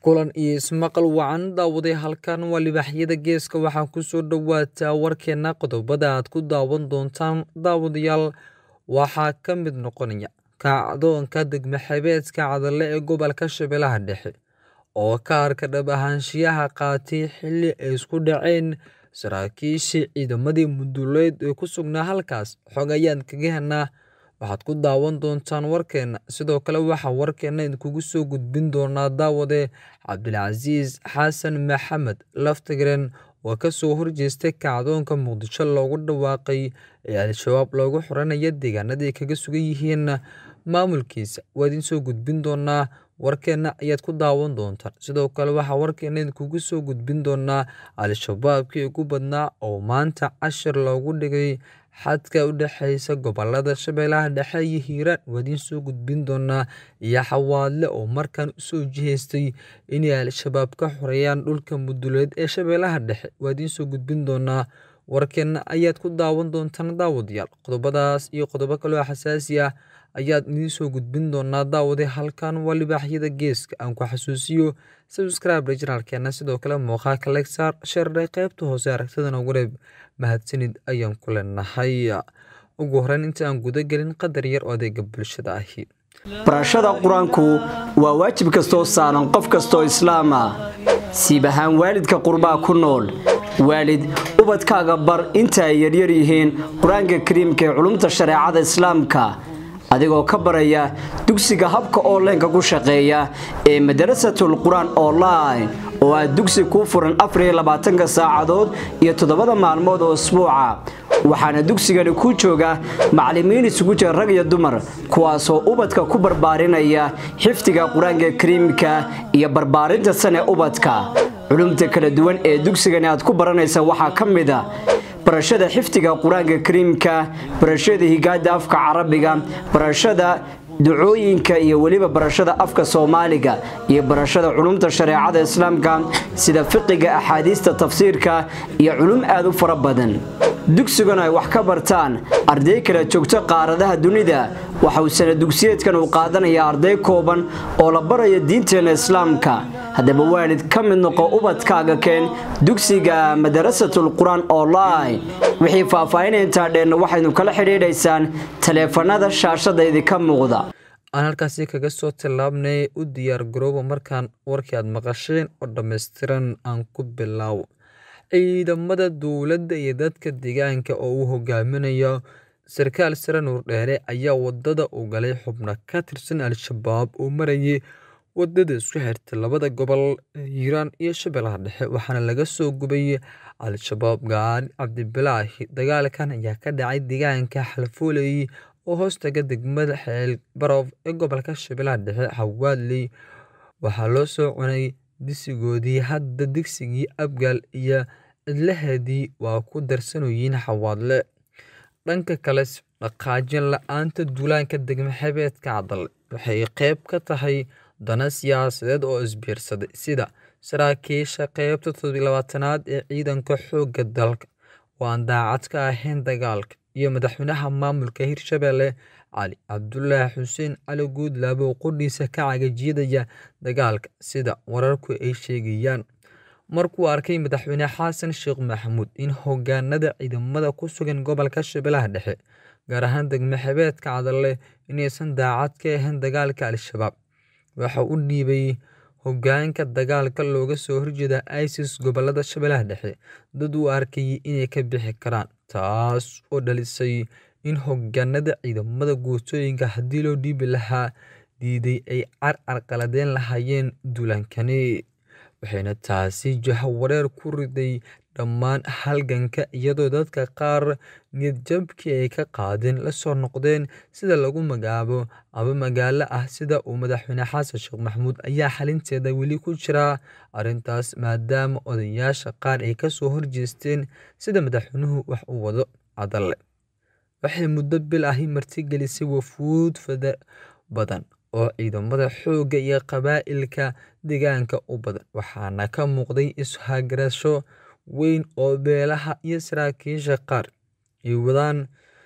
kulan iyo ismaqal wacan daawaday halkan waa libaaxyada geeska waxaa kusoo dhawaataa warkeena qodobada aad ku daawan doontaan daawadayaal waxaa ka mid noqonaya kacdoonka degmo-xebeedka cadale ee gobolka shabeellaha dhexe oo ka arka dhab ahaanshiyaha qaatay xilli ay isku dhaceen saraakiishii ciidamadii muduleed ee ku sugnaa halkaas xog ayaan kaga helnaa waxaad ku daawan doontaan warkeena sidoo kale waxaa warkeena idinkugu soo gudbin doonaa daawade cabdilcasiis xasan maxamed laftigren oo kasoo horjeestay kacdoonka muqdisho loogu dhawaaqay ee al-shabaab loogu xoranaya deegaanadii kaga sugan yihiin maamulkiisa waa idin soo gudbin doonaa warkeena ayaad ku daawan doontaan sidoo kale waxaa warkeena idinkugu soo gudbin doonaa al-shabaabkii ugu badnaa oo maanta cashir loogu dhigay xadka u dhexeysa gobolada shabeellaha dhexe iyo hiiraan waa idiin soo gudbin doonaa iyo xawaadle oo markan usoo jihaystay inay al-shabaab ka xoreeyaan dhulka muduleed ee shabeellaha dhexe waa idiin soo gudbin doonaa warkeena ayaad ku daawan doontaan daawadayaal qodobadaas iyo qodobo kaloo xasaasi ah ayaad idiin soo gudbin doonaa daawade halkan waa libaaxyada geeska aan ku xasuusiyo subscribe janaalkeena sidoo kale muuqaalka legsaar sheerdhay qaybta hoose aragtidana wareeb mahadsanid ayaan ku leenahay ugu horeyn inta aan guda gelin qadar yar oo adeega bulshada ahi barashada qur-aanku waa waajib kastoo saaran qof kastoo islaam ah siib ahaan waalidka qurbaa ku nool waalid ubadkaaga bar inta ay yaryar yihiin qur-aanka kariimka ee culumta shareecada islaamka adigoo ka baraya dugsiga habka onlineka ku shaqeeya ee madarasatul qur-aan online oo ah dugsi kuu furan afariylabaatanka saacadood iyo toddobada maalmood oo isbuuca waxaana dugsigani ku jooga macallimiin isugu jira rag iyo dumar kuwaasoo ubadka ku barbaarinaya xifdiga qur-aanka kariimka iyo barbaarinta sane ubadka culumta kala duwan ee dugsigani aad ku baranaysa waxaa ka mid a barashada xifdiga qur-aanka kariimka barashada higaada afka carabiga barashada ducooyinka iyo weliba barashada afka soomaaliga iyo barashada culumta shareecada islaamka sida fiqiga axaadiista tafsiirka iyo culum aad u fara badan dugsiguna ay wax ka bartaan arday kala joogto qaaradaha dunida waxa uu sana dugsiyeedkan uu qaadanaya arday kooban oo la barayo diinteena islaamka haddaba waalid ka mid noqo ubadkaaga keen dugsiga madarasatul qur-aan online wixii faahfaahinay intaa dheenna waxaynu kala xidhiidhaysaan taleefanada shaashada idinka muuqda aan halkaasi kaga soo tillaabnay u diyaar garooba markaan warkii aad maqasheen oo dhammaystiran aan ku bilaawo ciidamada dowladda iyo dadka deegaanka oo uu hogaaminayo sarkaal sare nuur dheere ayaa wadada u galay xubno ka tirsan al-shabaab oo marayay wadada isku xirta labada gobol hiiraan iyo shabeellaha dhexe waxaana laga soo gubay al-shabaab gaari cabdibilaahi dagaalkan ayaa ka dhacay deegaanka xalfooley oo hoostaga degmada xeel baroof ee gobolka shabeellaha dhexe xawaadley waxaa loo soo cunay disigoodii hadda digsigii abgaal iyo cidlaheedii waa ku darsanoyiin xawaadle dhanka kale dhaqaajin la-aanta duulaanka degmo-xebeedka cadale waxay qeyb ka tahay dana siyaasadeed oo isbiirsaday sida saraakiisha qeybta todobalabaatanaad ee ciidanka xoogga dalka oo aan daacad ka ahayn dagaalka iyo madaxweynaha maamulka hirshabelle cali cabdulaahi xuseen cali guudlaabo oo qudhiisa ka cagajiyadaya dagaalka sida wararku ay sheegayaan markuu arkay madaxweyne xasan sheekh maxamuud in hogaanada ciidamada ku sugan gobolka shabeellaha dhexe gaar ahaan degmo-xebeedka cadale inaysan daacad ka ahayn dagaalka al-shabaab waxa u dhiibay hogaanka dagaalka looga soo horjeeda isis gobolada shabeellaha dhexe dad uu arkayay inay ka bixi karaan taas oo dhalisay in hogaanada ciidamada guutooyinka haddii loo dhiibi lahaa diiday ay carcar qaladeen lahaayeen duulaankani waxayna taasi jahawareer ku riday dhammaan halganka iyadoo dadka qaar niyadjabkii ay ka qaadeen lasoo noqdeen sida lagu magacaabo aba magaalo ah sida uu madaxweyne xasan sheekh maxamuud ayaa xalinteeda weli ku jiraa arrintaas maadaama odayaasha qaar ay kasoo horjeesteen sida madaxweynuhu wax u wado cadale waxay muddo bil ahi martigelisay wafuud fada badan oo ciidamada xoogga iyo qabaa'ilka deegaanka u badan waxaana ka muuqday is-hagarasho weyn oo beelaha iyo saraakiisha qaar ay wadaan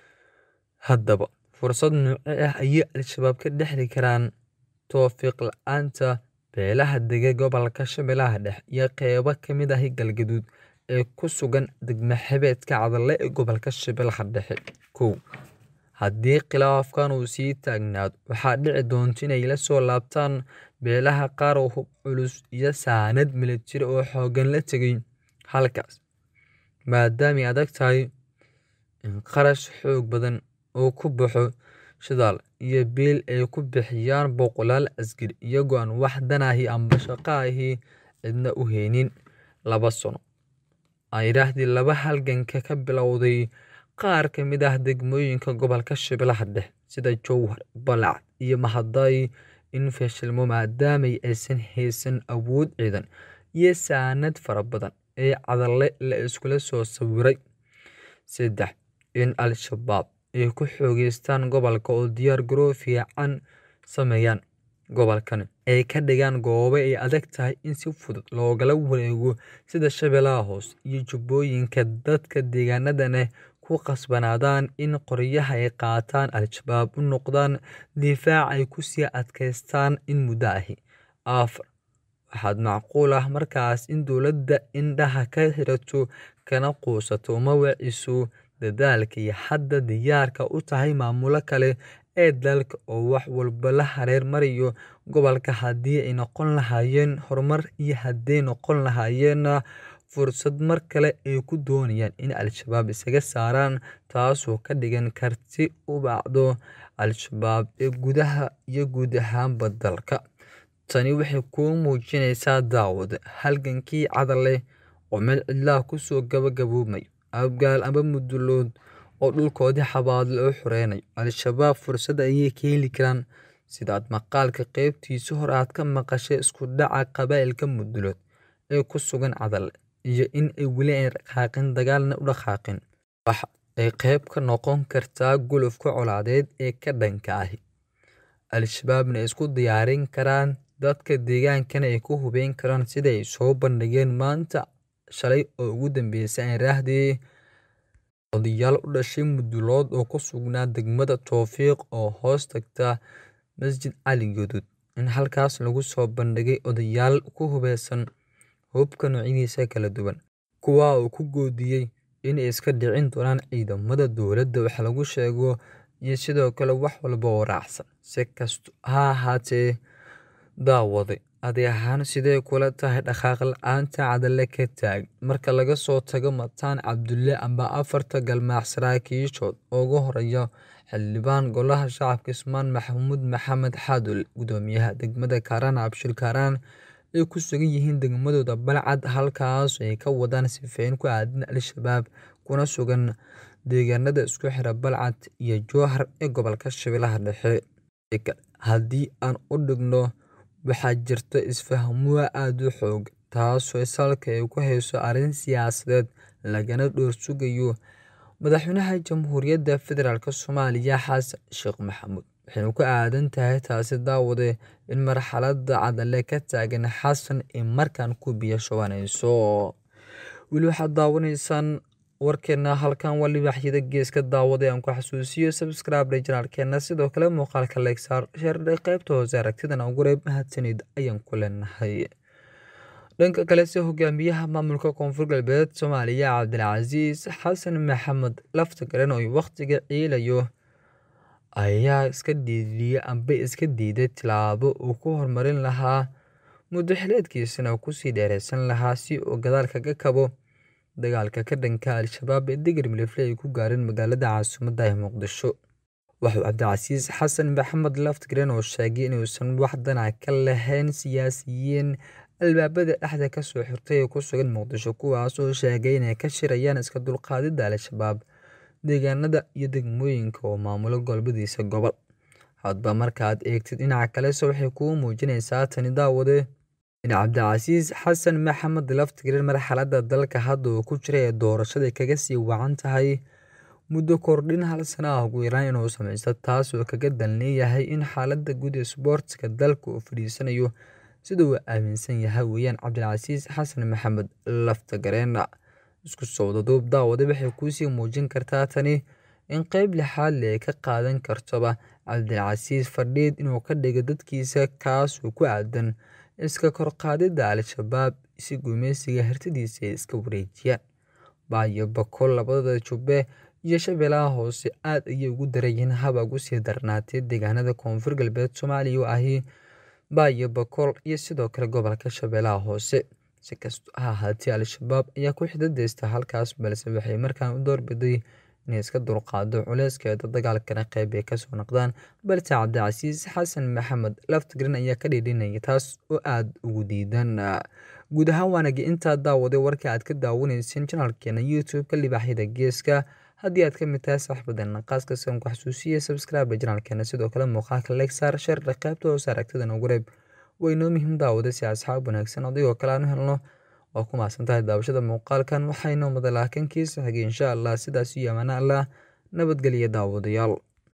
haddaba fursad nooce ah ayay al-shabaab ka dhexli karaan towfiiq la-aanta beelaha dega gobolka Shabeellaha Dhexe iyo qaybo ka mid ah Galgaduud ee ku sugan degmo xeebteedka Cadalle ee gobolka Shabeellaha Dhexe. kow Haddii khilaafkan uu sii taagnaado, waxaa dhici doonta inay la soo laabtaan beelaha qaar oo hub culus iyo saanad milatari oo xooggan la tegay halkaas, maadaama ay adag tahay in kharash xoog badan uu ku baxo shidaal iyo biil ay ku bixiyaan boqolaal askari iyagoo aan wax dan ah amba shaqo ah cidna u haynin. laba sano ayrahdii laba halganka ka bilowday qaar ka mid ah degmooyinka gobolka Shabeellaha Dhexe sida Jowhar, Balcad iyo Mahadai in fashilmo maadaama aysan haysan awood ciidan iyo saanad fara badan ee Cadalle la iskula soo sawiray. saddex In Al-Shabaab ay ku xoogeystaan gobolka oo diyaar garow fiican sameeyaan gobolkan ay ka dhigaan goobo ay adag tahay in si fudud loogala wareego sida Shabeellaha Hoose iyo Jubbooyinka dadka deegaanadana ku khasbanaadaan in qoryaha ay qaataan Al-Shabaab u noqdaan difaac ay ku sii adkeystaan in muddo ah. afar Waxaa macquul ah markaas in dowladda indhaha ka xirato kana quusato uma wiciso dadaalka ay hadda diyaarka u tahay maamulada kale ee dalka oo wax walba la hareer mariyo gobolka haddii ay noqon lahaayeen horumar iyo hadday noqon lahaayeen fursad mar kale ay ku doonayaan in Al-Shabaab isaga saaraan taasoo ka dhigan karti u bacdo Al-Shabaab ee gudaha iyo guud ahaanba dalka. Tani waxay kuu muujinaysaa daawade halgankii Cadalle oo meel cidla ah kusoo gabagaboobay, Abgaal amba Mudulood oo dhulkoodii xabaalo u xoreynayo. Al-Shabaab fursad ayay ka heli karaan sida aad maqaalka qaybtiisa hore aad ka maqashay isku dhaca qabaa'ilka Mudulood ee ku sugan Cadalle iyo in ay weli aan dhaqaaqin dagaalna u dhaqaaqin. Waxa ay qayb ka noqon kartaa gulufka colaadeed ee ka dhanka ah Al-Shabaabna ay isku diyaarin karaan dadka deegaankana ay ku hubeyn karaan sida ay soo bandhigeen maanta shalay oo ugu dambeysay ayrahdii odayaal u dhashay Mudulood oo ku sugnaa degmada Towfiiq oo hoos tagta Masjid Cali Gaduud in halkaas lagu soo bandhigay odayaal ku hubeysan hubka noocyadiisa kala duwan, kuwaa oo ku goodiyay in ay iska dhicin doonaan ciidamada dowladda wax lagu sheego iyo sidoo kale wax walba oo raacsan. Si kastaba ha ahaatee, daawade adi ahaan sidee kula tahay dhaqaaq la'aanta Cadalle ka taagan marka laga soo tago Mataan Cabdulle amba afarta galmaac saraakiishood ugu horeeya xildhibaan Golaha Shacabka Ismaan Maxamuud Maxamed Xaadule, Gudoomiyaha degmada Kaaraan Cabshir Kaaraan ay ku sugan yihiin degmadooda Balcad halkaas oo ay ka wadaan sifeyn ku aadan Al-Shabaab kuna sugan deegaanada isku xira Balcad iyo Jowhar ee gobolka Shabeellaha Dhexe. Haddii aan u dhigno, waxaa jirta isfahamwaa aad u xooggan taasoo salka ay ku hayso arrin siyaasadeed lagana dhowr sugayo madaxweynaha Jamhuuriyadda Federaalk Soomaaliya Xasan Sheekh Maxamuud. Waxayna ku aadan tahay taasi daawade in marxaladda Cadalle ka taagan Xasan ay markaan ku biyo shubanayso. Weli waxaad daawanaysaan warkeena halkan waa libaaxyada geeska daawade aan ku xasuusiyo subscribe janaalkeena sidoo kale muuqaalka like saar share qaybta hoose aragtidana ugu reeb mahadsanid ayaan ku leenahay. dhanka kale se hogaamiyaha maamulka koonfur galbeed Soomaaliya Cabdilcasiis Xasan Maxamed Laftagareen oo waqtiga ciilayo ayaa iska dhiidiyay amba iska diiday tilaabo uu ku horumarin lahaa muddo xileedkiisana ku sii dheereysan lahaa si uu gadaal kaga kabo dagaalka ka dhanka Al-Shabaab ee digir milifle ay ku gaareen magaalada caasimadda ee Muqdisho. Wuxuu Cabdilcasiis Xasan Maxamed Laftagareen oo sheegay inuusan wax danac ka lahayn siyaasiyiin albaabada dhexda ka soo xirtay ee ku sugan Muqdisho kuwaas oo sheegay inay ka shirayaan iska dulqaadida Al-Shabaab deegaanada iyo degmooyinka oo maamula goboladiisa gobol. Hadba markaad eegtid dhinaca kalese waxay kuu muujinaysaa tani daawade in Cabdilcasiis Xasan Maxamed Laftagareen marxaladda dalka hadda uu ku jira ee doorashada kaga sii wacan tahay muddo kordhin hal sano ah ugu yaraan inuu sameysto taas oo kaga dan leeyahay in xaaladda guud ee isboortiga dalka uu fadhiisanayo sida uu aaminsan yahay weeyaan Cabdilcasiis Xasan Maxamed Laftagareen. Isku soo wadaduub daawade waxay kuusii muujin kartaa tani in qayb lixaad leh ay ka qaadan kartoba Cabdilcasiis fadhiid inuu ka dhigo dadkiisa kaas oo ku aadan iska korqaadidda al-shabaab si gumaysiga hartidiisa ay iska wareejiyaan baayo bakool labadada jubbe iyo shabeellaha hoose aad ayay ugu darayeen haba ugu sii darnaatay deegaanada koonfur galbeed soomaaliya oo ahi baayo bakool iyo sidoo kale gobolka shabeellaha hoose si kasta ha ahaatee al-shabaab ayaa ku xidadeysta halkaas balse waxay markaan u doorbiday inay iska dulqaado culeyskeeda dagaalkana qeyb ay kasoo noqdaan balse cabdicasiis xasan maxamed laftgren ayaa ka dhiidhinaya taas oo aada ugu diidan guud ahaan waanagi intaa daawaday warka aad ka daawanayseen janalkeena youtube-ka libaaxyada geeska haddii aad ka mid tahay saaxiibadeena qaaska sanku xasuusiya subscribe janalkeena sidoo kale muuqaalka legsaar sharda qaybta hoose aragtida nagu reeb way noo muhiim daawada si asxaab wanaagsan adigoo kale aan u helno waa ku mahadsan tahay daawashada muuqaalkan waxaynoo madalaakankiisa xigay insha allah sidaas iyo amaana allah nabadgelya daawadayaal